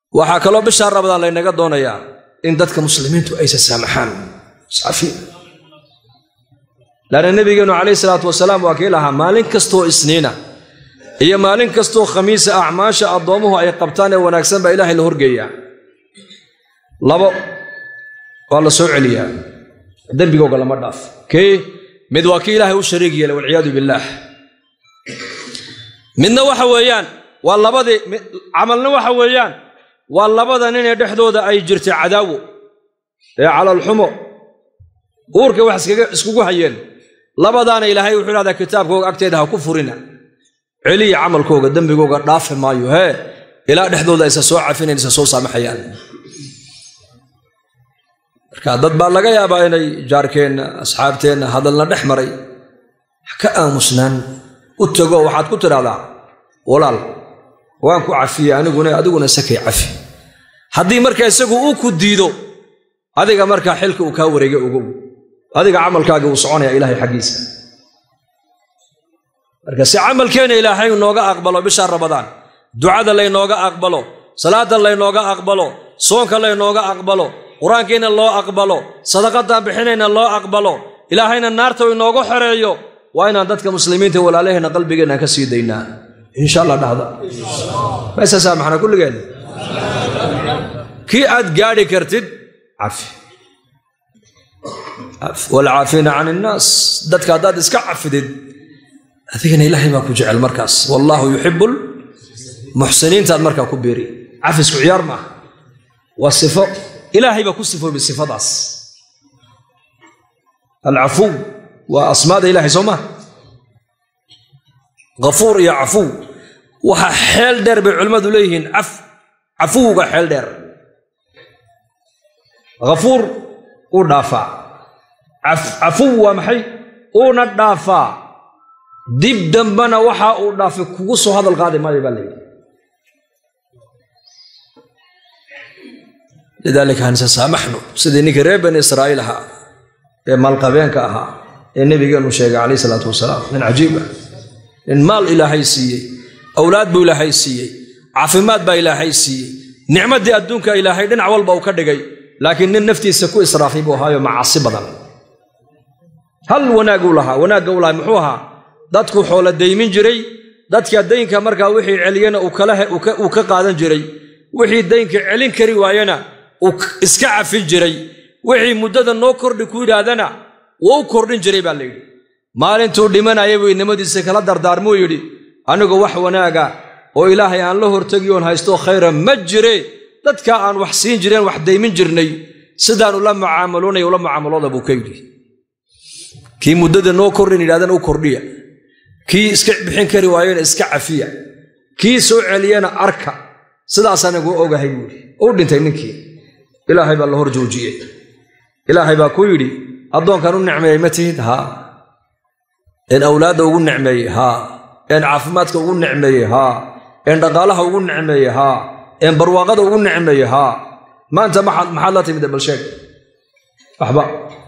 waxaa kaloo bishaa rabadaan laynaga doonayaa in dadka muslimiintu aysa saamaxaan iscafiin laanna nebigeennu calayhi salaatu wasalaam waa kii lahaa maalin kastoo isniina iyo maalin kastoo khamiisa acmaasha addoommuhu ay qabtaan ee wanaagsan baa ilaahay la horgeeyaa labo waa la soo celiyaa dembigooga lama dhaaf kii mid waa kii ilaahay u shariig yeelay walciyaadu billaah midna waxa weeyaan waa labadii camalna waxa weeyaan waa labada nin ee dhexdooda ay jirtay cadaawo ee calalxumo uurka wax iskugu hayeen labadaana ilaahay wuxuu idhahdaa kitaabkooga agteeda ha ku furina celiya camalkooga dembigooga dhaafi maayo hee ilaa dhexdooda aysa soo cafinayn isa soo saamaxayaan marka dad baa laga yaabaa inay jaarkeenna asxaabteenna hadalna dhex maray ka aamusnaan u tago waxaad ku tidhahdaa walaal waan ku cafiyey aniguna adiguna sakay cafi haddii marka isagu uu ku diido adiga markaa xilka uu kaa wareega ogow adiga camalkaaga uu soconaya ilaahay xaggiisa marka si camalkeenna ilaahay nooga aqbalo bisha rabadaan ducada laynooga aqbalo salaada laynooga aqbalo soonka laynooga aqbalo qur-aankiina loo aqbalo sadaqadaan bixinayna loo aqbalo ilaahayna naarta uu inoogu xoreeyo waa inaan dadka muslimiinta walaalaheenna qalbigeenna ka sii daynaa insha allah dhahda maysasaa maxna kulligeen kii aad gaadhi kartid cafi walcaafiina can innaas dadka haddaad iska cafidid adigana ilaahay baa ku jecel markaas wallaahu yuxibu muxsiniintaad markaa ku beeri cafisku ciyaar maaha waa sifo ilaahay baa ku sifoobay sifadaas alcafuw waa asmaada ilahay soo maa kafuur iyo cafuw waxa xeel dheer bay culimmadu leeyihiin cafuwga xeel dheer kafuur uu dhaafaa cafuw waa maxay uuna dhaafaa dib dambana waxa uu dhaafay kugu soo hadal qaadi maayo baa layidhi lidaalika hanse saamaxnu sidii ninkii reer bani israa'iil ahaa ee maalqabeenka ahaa ee nebigeennu sheegay calayh isalaatu wasalaam nin cajiib ah nin maal ilaahay siiyey awlaad buu ilaahay siiyey caafimaad baa ilaahay siiyey nicmaddii adduunka ilaahay dhinac walba uu ka dhigay laakiin nin naftiisa ku israafay buu ahaayo macaasi badan hal wanaaguu lahaa wanaagga u lahaa muxuu ahaa dadku xoola daymin jiray dadka daynka markaa wixii celiyana uu ka qaadan jiray wixii daynka celin kari waayana uu iska cafin jiray wixii muddada noo kordhi ku yidhaahdana wuu u kordhin jiray baa layidhi maalintuu dhimanaya buu inamadiisa kala dardaarmuu yidhi anigu wax wanaaga oo ilaahay aan la hortegi oon haysto khayra ma jire dadka aan wax siin jireen wax daymin jirnay sidaanu la mucaamaloonaya ula mucaamalooda buu ka yidhi kii muddada noo kordhin yidhahdana u kordhiya kii iska bixin kari waayena iska cafiya kii soo celiyana arka sidaas anigu ogahay buuhi u dhintay ninkii ilaahay baa la hor joojiyey ilaahay baa ku yidhi addoonkan u nicmeeyey ma tihid haa een awlaadda ugu nicmeeyey haa een caafimaadka ugu nicmeeyey haa een dhaqaalaha ugu nicmeeyey haa een barwaaqada ugu nicmeeyey haa maanta maxaad la timid balsheeg waxba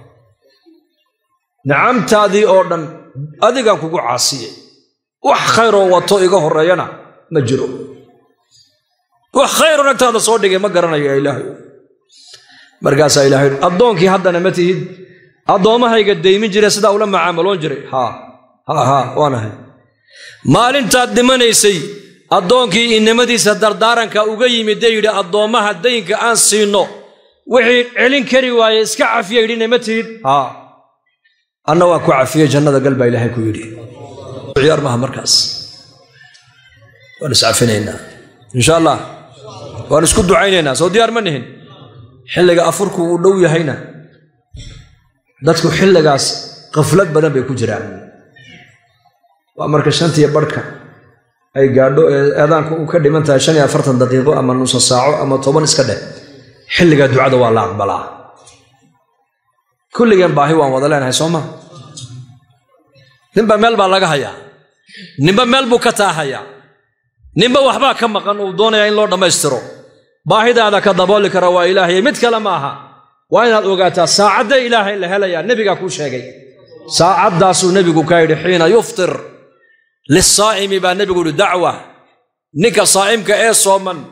nicamtaadii oo dhan adigaan kugu caasiyey wax khayroo wato iga horreeyana ma jiro wax khayroo nagtaada soo dhigay ma garanayo ilaahay markaasaa ilahay addoonkii haddana ma tihid addoommahayga daymin jire sidaa ula macaamaloon jiray haa haa haa waanahay maalintaad dhimanaysay addoonkii inamadiisa dardaaranka uga yimid dee yidhi addoommaha daynka aan siinno wixii celin kari waaye iska cafiya yidhina ma tihid haa anna waan ku cafiyey jannada gal baa ilaahay ku yidhi ciyaar maaha markaas waan iscafinaynaa insha allah waan isku ducaynaynaa soo diyaar ma nihin xilliga afurku uu dhow yahayna dadku xilligaas qaflad badan bay ku jiraan waa marka shantiyo barhka ay gaadho ee eedaanku uu ka dhiman tahay shan iyo afartan daqiiqo ama nusa saaco ama toban iska dheh xilligaa ducada waa la aqbalaa kulligeen baahi waan wada leenahay soo ma ninba meel baa laga hayaa ninba meel buu ka taahayaa ninba waxbaa ka maqan uu doonayaa in loo dhammaystiro baahidaada ka dabooli kara waa ilaahay mid kale ma aha waa inaad ogaataa saacadda ilaahay la helayaa nebigaa kuu sheegay saacaddaasuu nebigu ka yidhi xiina yuftir lisaa'imi baa nebigu yidhi dacwa ninka saa'imka ee sooman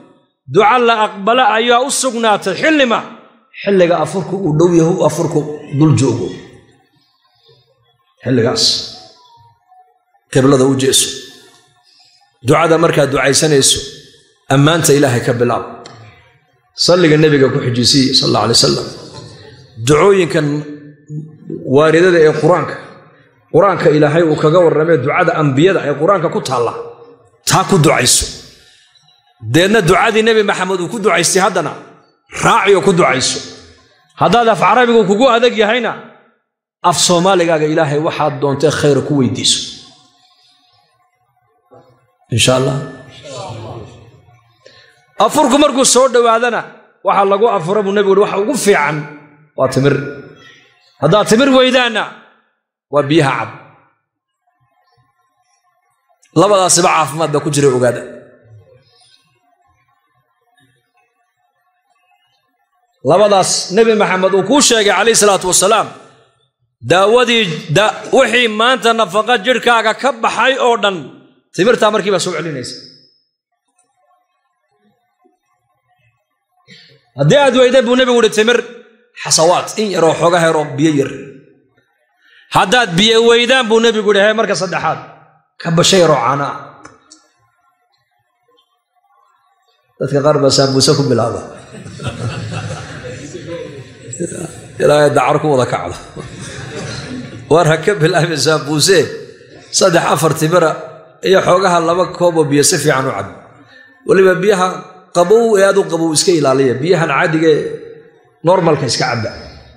duca la aqbala ayaa u sugnaatay xillima xilliga afurku uu dhow yahu afurku dul joogo xilligaas qiblada u jeeso ducada markaad ducaysanayso ammaanta ilaahay ka bilaab salliga nebiga ku xijisiiye sal alla alay wasalam ducooyinkan waaridada ee qur-aanka qur-aanka ilaahay uu kaga warramee ducada ambiyada ee qur-aanka ku taalla taa ku ducayso deedna ducadii nebi maxamed uu ku ducaystay haddana raaciyo ku ducayso haddaad af carabigu kugu adag yahayna af soomaaligaaga ilaahay waxaad doontee khayra ku weydiiso insha allah afurku markuu soo dhowaadana waxaa lagu afura buu nebigu uhi waxa ugu fiican waa timir haddaad timir weydaanna waa biyaha cab labadaasiba caafimaad baa ku jira ogaada labadaas nebi maxamed uu kuu sheegay calayhi salaatu wasalaam daawadii wixii maanta nafaqa jidhkaaga ka baxay oo dhan timirtaa markii baa soo celinaysa haddii aad weyda buu nebigu uhi timir xasawaad in yaroo xooga heroo biyo yar haddaad biyo weydaan buu nebigu ihi he marka saddexaad ka basha yaroo caanaa dadka qaar baa saabuuse ku bilaaba ilaahay dacar ku wada kacdo waar ha ka bilaabin saabuuse saddex afar timira iyo xoogaha laba kooboo biyo si fiican u cab weliba biyaha qabow ee aad u qabow iska ilaaliya biyahan caadiga ee normalka iska cabba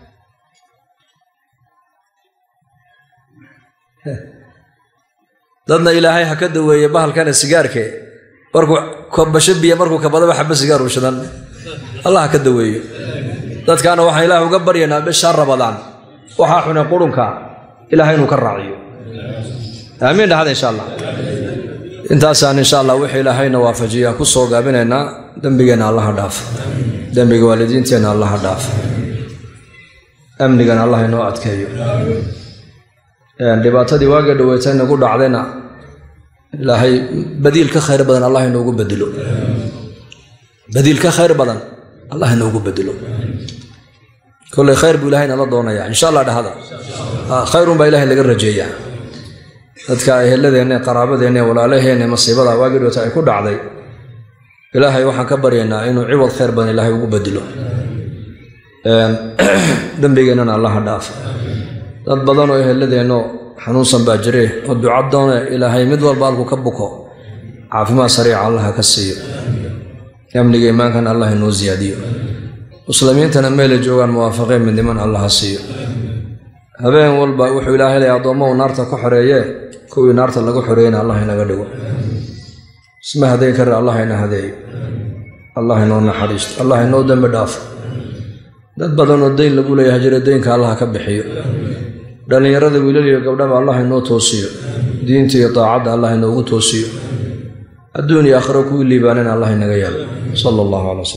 dadna ilaahay ha ka daweeye bahalkana sigaarke markuu kobasho biyo markuu kabadaba xaba sigaar u shidan allah ha ka daweeyo dadkaana waxaan ilaah uga baryaynaa bishaa rabadaan waxaa xune qurunka ilahay inuu ka raaciyo aamiin dhahada insha allah intaasaan insha allah wixii ilaahayna waafajiyaa ku soo gaabinaynaa dembigeenna allaha dhaaf dembiga waalidiinteenna allaha dhaaf amnigana allah inoo adkeeyo dhibaatadii waagii dhaweyta inagu dhacdayna ilaahay badiil ka khayr badan allah inoogu bedelo badiil ka khayr badan allah inoogu bedelo kolley khayr buu ilahay nala doonaya insha allah dhahada khayrun baa ilahay laga rajeeyaa dadka eheladeenna qaraabadeenna walaalaheenna masiibada waagii dhowta ay ku dhacday ilaahay waxaan ka baryaynaa inuu ciwad khayr badan ilaahay ugu bedelo dembigeennana allaha dhaaf dad badanoo eheladeenno xanuunsan baa jire oo ducadoone ilaahay mid walba alku ka buko caafimaad sariica allaha ka siiyo amniga iimaankana allah inoo siyaadiyo muslimiintana meelay joogaan muwaafaqeen midniman allaha siiyo habeen walba wuxuu ilaahay lay addoommahu naarta ku xoreeyee kuwii naarta lagu xoreeyena allah inaga dhigo isma hadeyn kare allah ina hadeeyo allah inoo naxariisto allah inoo dembi dhaafo dad badanoo dayn lagu leeyahay jira deynka allah ka bixiyo dhallinyarada wiilal iyo gabdhaba allah inoo toosiyo diinta iyo daacadda allah inoogu toosiyo adduun iyo aakhiro kuwii liibaanana allah inaga yaalo sala allahu calaa